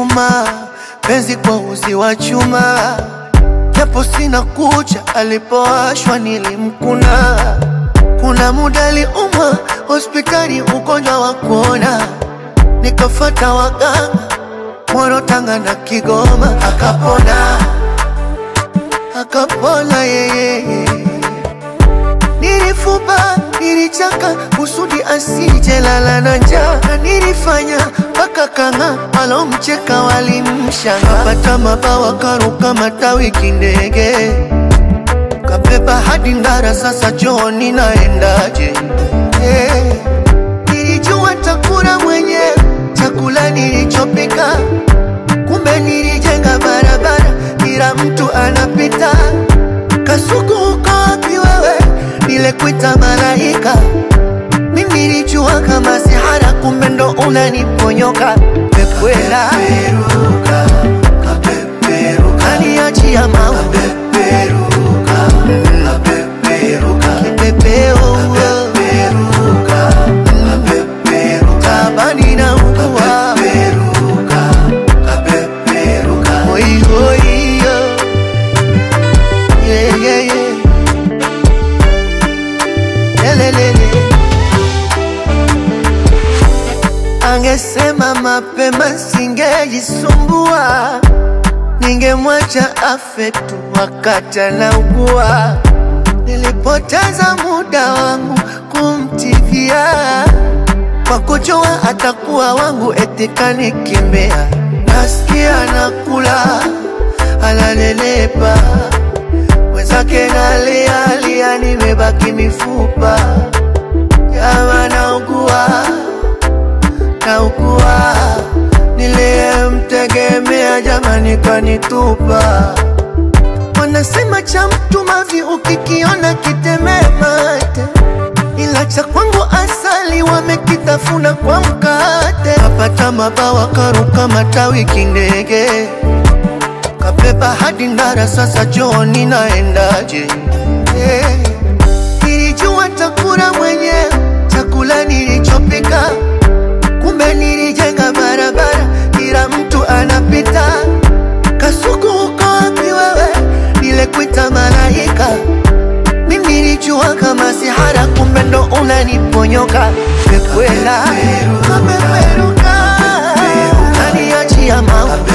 nyuma, penzi kwa uzi wa chuma, japo sina kucha, alipowashwa nilimkuna. Kuna muda aliumwa hospitali, ugonjwa wa kuona, nikafata waganga Moro, Tanga na Kigoma, akapona akapona yeye. Nilifuba, nilichaka kusudi asije lala na njaa, na nilifanya mpaka kanga alomcheka walimshanga, kapata mabawa karuka matawi kindege, kabeba hadi Ndara, sasa chooni naendaje? Eh, Nilijua takula mwenyewe chakula nilichopika, kumbe nilijenga barabara, kila mtu anapita. Kasuku uko wapi wewe? Nilekuita malaika, mimi nilijua kama sihara, kumbe ndo unaniponyoka. Pekwela kaniachia maua kipepeo tabani na ugua Oi, oi, yo. Yeah, yeah, yeah. Lelelele. Angesema mapema singejisumbua, ningemwacha afe tu wakati anaugua. Nilipoteza muda wangu kumtivia kwa kujua atakuwa wangu, eti kanikimbia. Nasikia nakula analelepa, mwenzake nalialia, nimebaki mifupa. Jama naugua, naugua, niliyemtegemea jamani kanitupa. Wanasema cha mtu mavi ukikiona kitemee mate, ila cha kwangu asali wamekitafuna kwa mkate. Kapata mabawa karuka matawi kindege, kabeba hadi Ndara, sasa chooni naendaje? Eh, Nilijua takula mwenyewe chakula nilichopika, kumbe nilijenga barabara, kila mtu anapita. Kasuku uko wapi wewe? Nilekuita malaika, mimi nilijua kama sihara, kumbe ndo unaniponyoka. Pekwela kapeperuka, kaniachia maua